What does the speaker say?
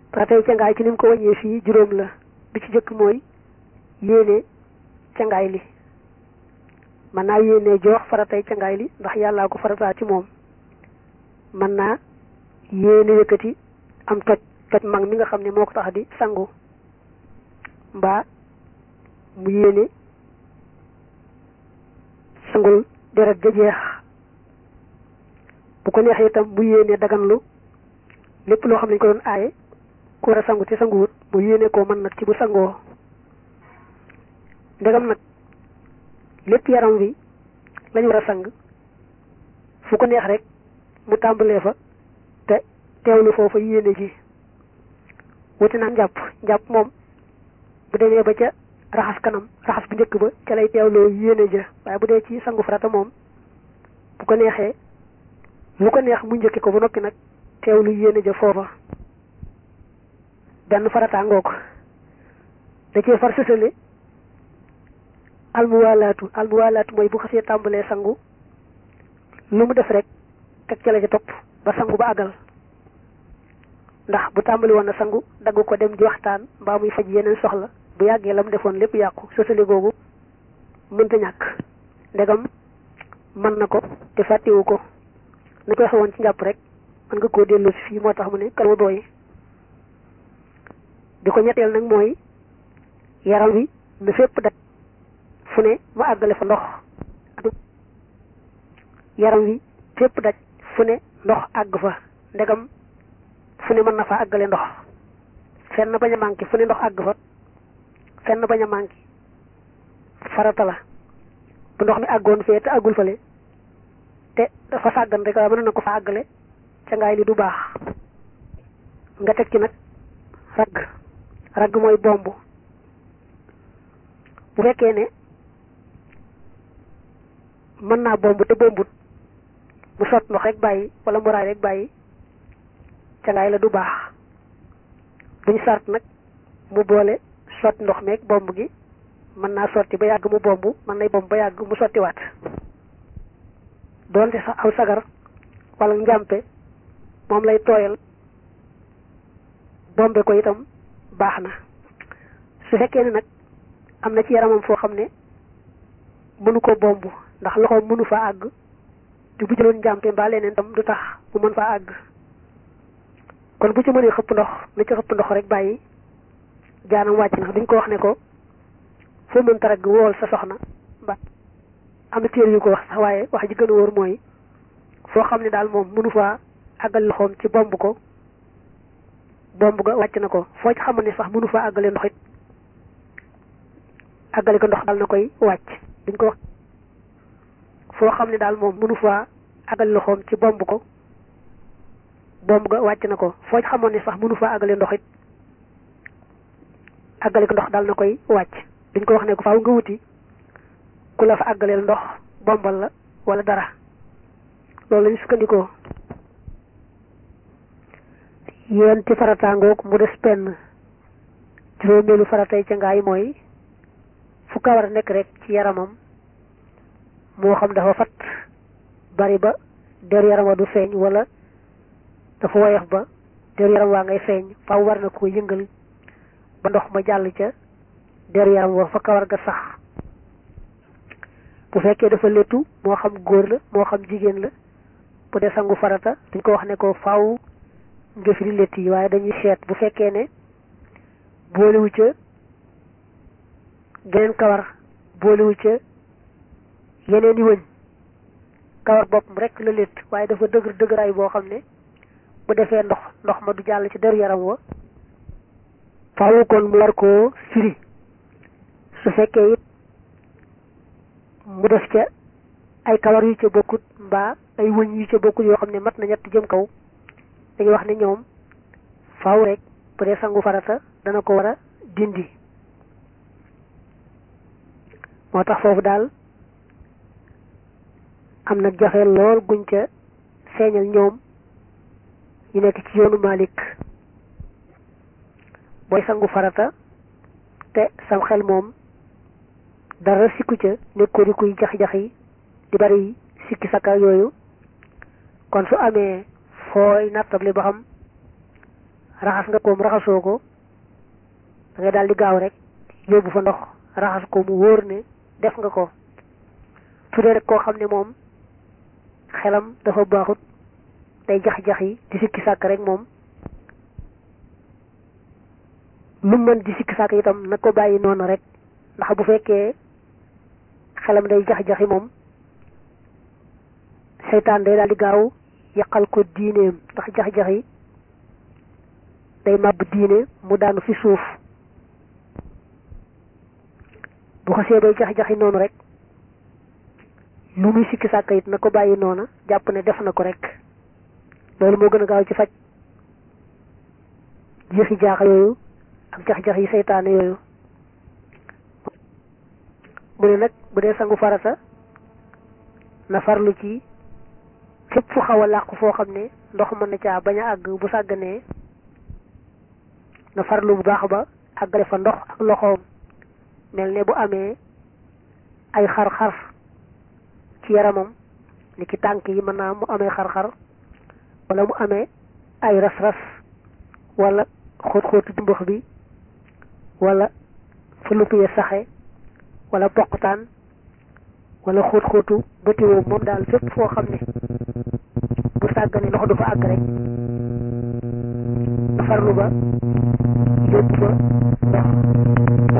faratay cangaay ci ni mu ko wàññee fii juróom la bi ci jëkk mooy yéene cangaay li mën naa yéene joox faratay cangaay li ndax yàllaa ko farataa ci moom mën naa yéene yëkkati am toj toj mag mi nga xam ne moo ko tax di sangu mbaa mu yéene sangul deret ja jeex bu ko neexee itam mu yéene daganlu lépp loo xam ne ñu ko doon aaye ku war a sangu te sanguwut mu yéene koo mën nag ci bu sangoo ndegam nag lépp yaram wi lañu war a sang fu ko neex rek mu tàmbalee fa te teewlu foofa yéene ji wuti naa njàpp njàpp moom bu demee ba ca raxas kanam raxas bu njëkk ba ca lay teewloo yéene ja waaye bu dee ci sangu farata moom bu ko neexee lu ko neex mu njëkke ko ba noppi nag teewlu yéene ja foofa benn farata ngoo ko da cee far sësale almuwaalaatu almuwaalaatu mooy bu xasee tàmbalee sangu lu mu def rek teg ca la ca topp ba sangu ba àggal ndax bu tàmbali woon na sangu dagg ko dem di waxtaan mbaa muy faj yeneen soxla bu yàggee la mu defoon lépp yàqu sësale googu mënta ñàkk ndegam mën na ko te fàttewu ko na koy xewoon ci njàpp rek mën nga koo dellu si fii moo tax mu ne kal ma booyi bi ko ñetteel nag mooy yaram wi na fépp daj fu ne mu àggale fa ndox yaram wi fépp daj fu ne ndox àgg fa ndegam fu ne mën na fa àggale ndox fenn bañ a manqué fu ne ndox àgg fa fenn bañ a manqué farata la bu ndox mi àggoon fee te àggul fale te dafa sàggan rek waaye mën na ko fa àggale ca ngaay li du baax nga teg ci nag ragg ragg mooy bomb bu fekkee ne mën naa bomb te bombut mu sot ndox rek bàyyi wala mu raay rek bàyyi ca ngaay la du baax duñ sart nag mu boole sotti ndox meeg bomb gi mën naa sotti ba yàgg mu bomb mën nay bomb ba yàgg mu sottiwaat doonte sax aw sagar wala njàmpe moom lay tooyal bombe ko itam baax na su fekkee ne nag am na ci yaramam foo xam ne mënu ko bomb ndax loxoom mënu fa àgg te bu jëloon njàmpe mbaa leneen tam du tax mu mën faa àgg kon bu ci mënee xëpp ndox na ci xëpp ndox rek bàyyi jaanam wàcc na duñ ko wax ne ko foo mënta ragg wool sa soxna ba am na téere yu ko wax sax waaye wax ji gën a wóor mooy foo xam ne daal moom mënu faa àggal loxoom ci bomb ko bomb ga wàcc na ko foo ci xamoon ne sax mënu faa àggale ndox it àggale ko ndox daal na koy wàcc duñ ko wax foo xam ne daal moom mënu faa àggal loxoom ci bomb ko bomb ga wàcc na ko foo ci xamoon ne sax mënu faa àggale ndox it àggale ko ndox daal na koy wàcc duñ ko wax ne ko faaw nga wuti ku la fa àggaleel ndox bombal la wala dara loolu lañu sukkandikoo yéen ci farataangoog mu des penn juróomeelu faratay ca ngaay mooy fu kawar nekk rek ci yaramam moo xam dafa fat bari ba der yaram wa du feeñ wala dafa woyof ba der yaram waa ngay feeñ faaw war na ko yëngal ba ndox ma jàll ca der yaram wa fa kawar ga sax bu fekkee dafa léttu moo xam góor la moo xam jigéen la bu dee sangu farata dañ ko wax ne ko faaw nga firi létt yi waaye dañuy seet bu fekkee ne boolewu ca geneen kawar boolewu ca yeneen i wëñ kawar boppam rek la létt waaye dafa dëgër dëgëraay boo xam ne bu defee ndox ndox ma du jàll ci deru yaram wa faaw kon mu war koo firi su fekkee it mu def ca ay kawar yu ca bokkut mbaa ay wëñ yu ca bokkut yoo xam ne mat na ñett jëm kaw dañuy wax ne ñoom faaw rek bu dee sangu farata dana ko war a dindi moo tax foofu daal am na jafe lool guñ ca feeñal ñoom ñu nekk ci yoonu Malik booy sangu farata te sam xel moom dara sikku ca nekkoo di kuy jax-jax yi di bari sikki sakka yooyu kon su amee fooy nattable ba xam raxas nga koom raxasoo ko da ngay daal di gaaw rek yóbbu fa ndox raxas ko mu wóor ne def nga ko su dee rek koo xam ne moom xelam dafa baaxut day jax-jax yi di sikki sàkk rek moom lu mën di sikki sàkk itam na ko bàyyi noonu rek ndax bu fekkee xelam day jax-jaxi moom seytaan day daal di gaaw yàqal ko diineem ndax jax-jax yi day màbb diine mu daanu fi suuf bu xasee bay jax-jaxi noonu rek lu muy sikki sàkk it na ko bàyyi noona jàpp ne def na ko rek loolu moo gën a gaaw ci faj jeexi jaaxa yooyu ak jax-jax yi seytaane yooyu mu ne nag bu dee sangu farata na farlu ci fépp fu xaw a làqu foo xam ne ndox mën na caa bañ a àgg bu sàgganee na farlu bu baax ba àggale fa ndox ak loxoom mel ne bu amee ay xar-xar ci yaramam ni ki tànk yi mën naa mu amee xar-xar wala mu amee ay ras-ras wala xóot-xóotu jumbax bi wala fu lupp ya saxe wala poqtaan wala xóot-xóotu bëtiwoo moom daal fépp foo xam ne bu sàggane ndox du fa àgg rek na farlu ba yóbbu fa ndox